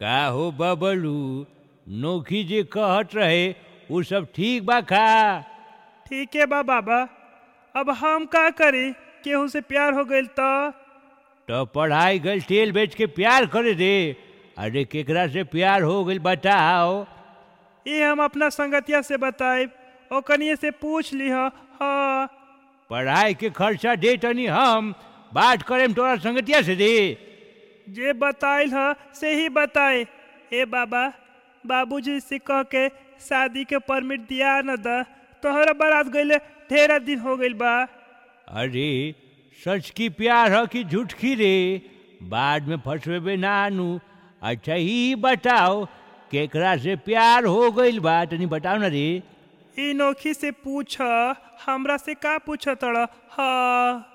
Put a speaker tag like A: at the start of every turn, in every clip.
A: का हो बबलू नोखी जे कहत रहे उ सब ठीक बा का
B: ठीक है बा बाबा अब हम का करी केहू से प्यार हो गइल तो
A: तो पढ़ाई गल तेल बेच के प्यार करे दे अरे केकरा से प्यार हो गइल बताओ
B: ये हम अपना संगतिया से बताए ओ कनिए से पूछ ली हाँ
A: पढ़ाई के खर्चा दे तनी हम बात करेम तोरा संगतिया से दे
B: जे बताइल ह से ही बताए ए बाबा बाबूजी से कह के शादी के परमिट दिया न द तोहरा बारात गइले ढेरा दिन हो गइल बा
A: अरे सच की प्यार ह कि झूठ की रे बाद में फंसवेबे ना आनू अच्छा ही बताओ केकरा से प्यार हो गइल बा तनी बताओ ना रे
B: ई नोखी से पूछ हमरा से का पूछ तड़ हाँ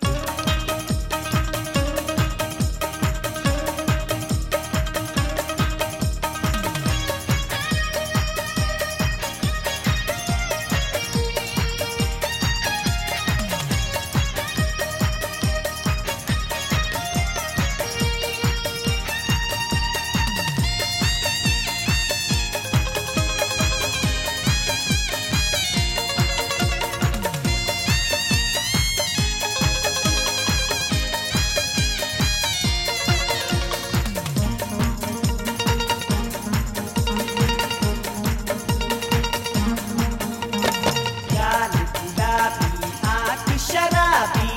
C: गाल गुलाबी आँख शराबी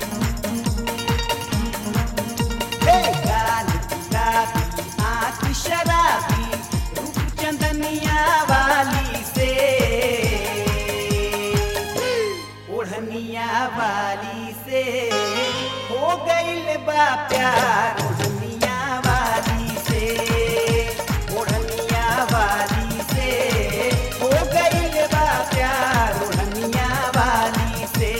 C: हे गाल गुलाबी आँख शराबी रूप चंदनिया वाली से ओढ़निया वाली से हो गइल बा प्यार ओढ़निया वाली से ओढ़निया वाली से हो गइल बा प्यार ओढ़निया वाली से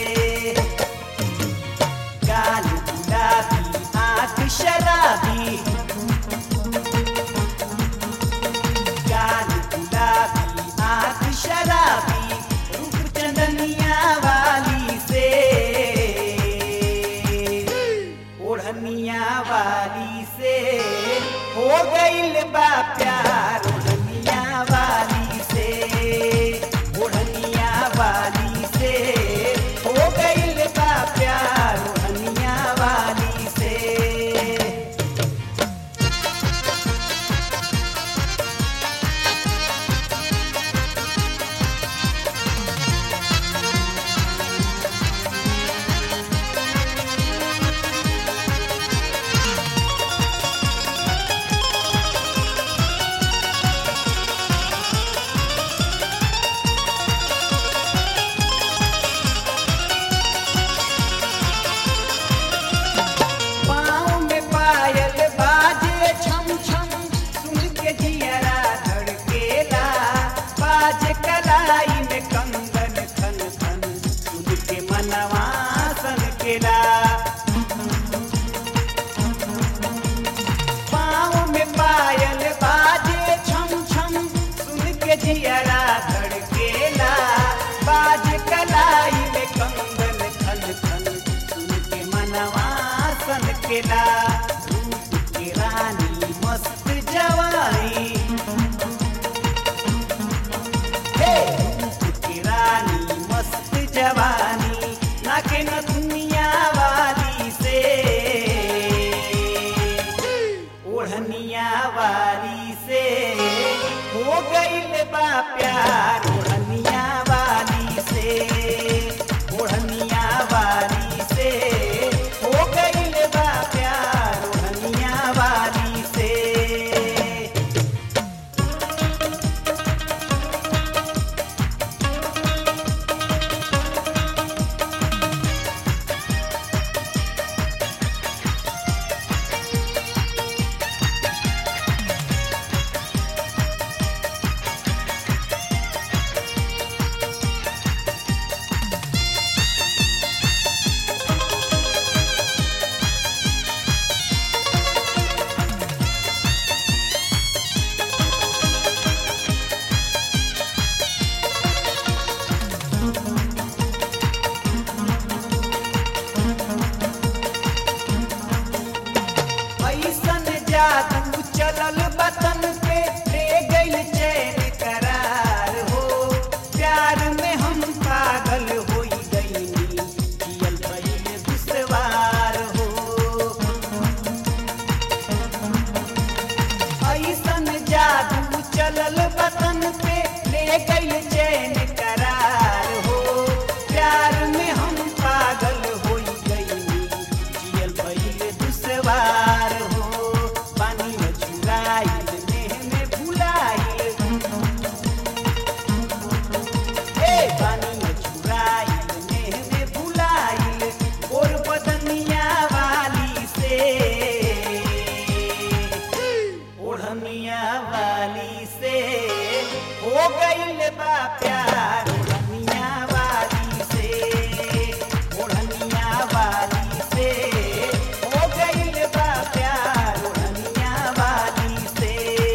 C: गाल गुलाबी आँख शराबी गाल गुलाबी आँख शराबी रूप चंदनिया वाली से ओढ़निया वाली से हो गइल बा प्यार ओढ़निया वाली से ओढ़निया वाली से हो गइल बा प्यार ओढ़निया वाली से पाँव में पायल बाजे छम छम सुन के जियरा धड़केला बाज कलाई में कंगन खन खन सुन के मनवा सनकेला पाँव में पायल बाजे छम छम सुन के जियरा धड़केला बाज कलाई में कंगन खन खन सुन के मनवा सनकेला रूप की रानी मस्त जवानी हे रूप की रानी मस्त जवानी नाके न दुनिया वाली से ओढ़निया वाली से हो गइल बा प्यार ओढ़निया वाली से ओढ़निया वाली से हो गइल बा प्यार ओढ़निया वाली से बतन पे ले गई चैन करार हो प्यार में हम पागल हो गई जियल भइल दुसवार हो पानी में चुराइल नेह में भुलाइल ए पानी में चुराइल नेह में भुलाइल और बदनिया वाली से ओढ़निया वाली से हो गईल बा प्यार ओढ़निया वाली से ओढ़निया वाली से हो गईल बा प्यार ओढ़निया वाली से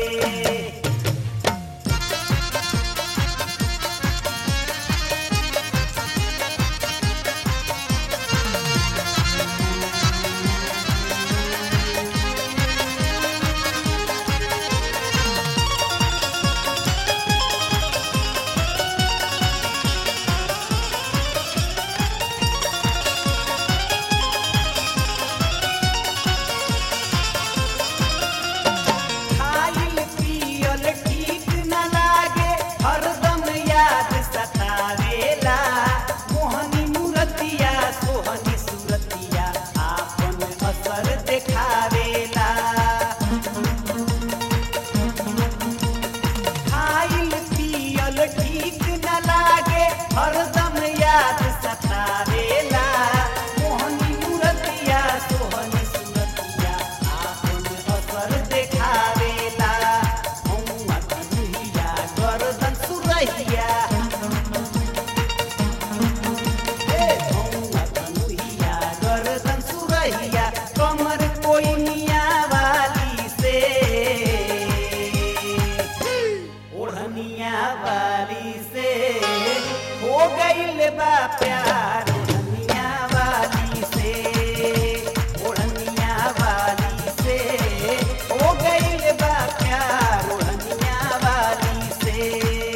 C: खाइल पियल ठीक न लागे हरदम याद सतावेला मोहनी मूरतिया सोहनी सूरतिया आपन असर देखावेला खाइल पियल ठीक न लागे हरदम याद सतावेला मोहनी मूरतिया सोहनी सूरतिया आपन असर देखावेला हौवा कन्हैया गर्दन सुरहिया ए हौवा कन्हैया गर्दन सुरहिया कमर कोई मिया वाली से ओढ़निया वाली से हो गईल बा प्यार ओढ़निया वाली से ओढ़निया वाली से हो गईल बा प्यार ओढ़निया वाली से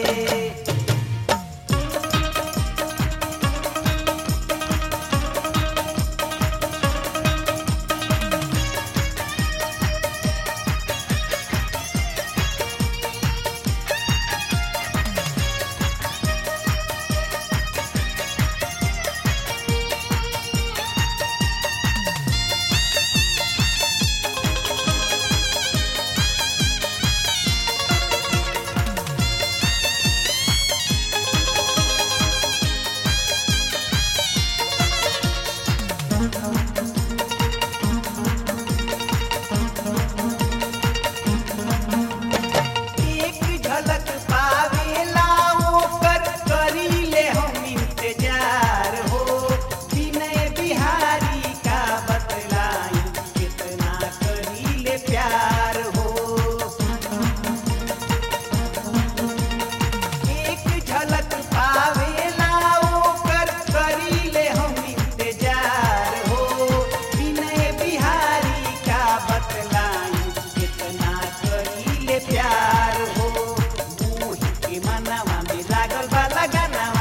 C: एक झलक पावेला ओकर करीले हम इंतजार हो विनय बिहारी का बतलाई कितना करीले प्यार हो एक झलक पावेला ओकर करीले हम इंतजार हो विनय बिहारी का बतलाई कितना करीले प्यार हो मोही के मनवा में लागल बा लगनवा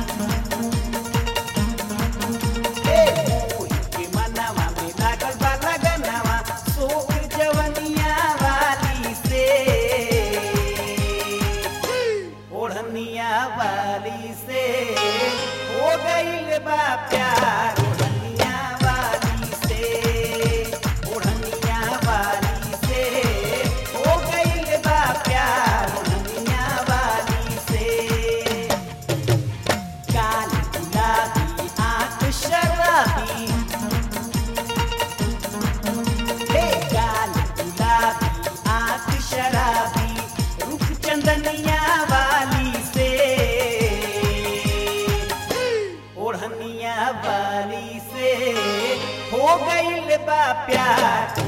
C: ए मोही के मनवा में लागल बा लगनवा सोख जवनिया वाली से ओढ़निया वाली से हो गईल बा प्यार ओढ़निया वाली से ओढ़निया वाली से हो गईल बा प्यार ओढ़निया वाली से काल गुलाबी आंख शराबी हे काल गुलाबी आंख शराबी रूप चंदनिया वाली से ओढ़निया वाली से हो गईल बा प्यार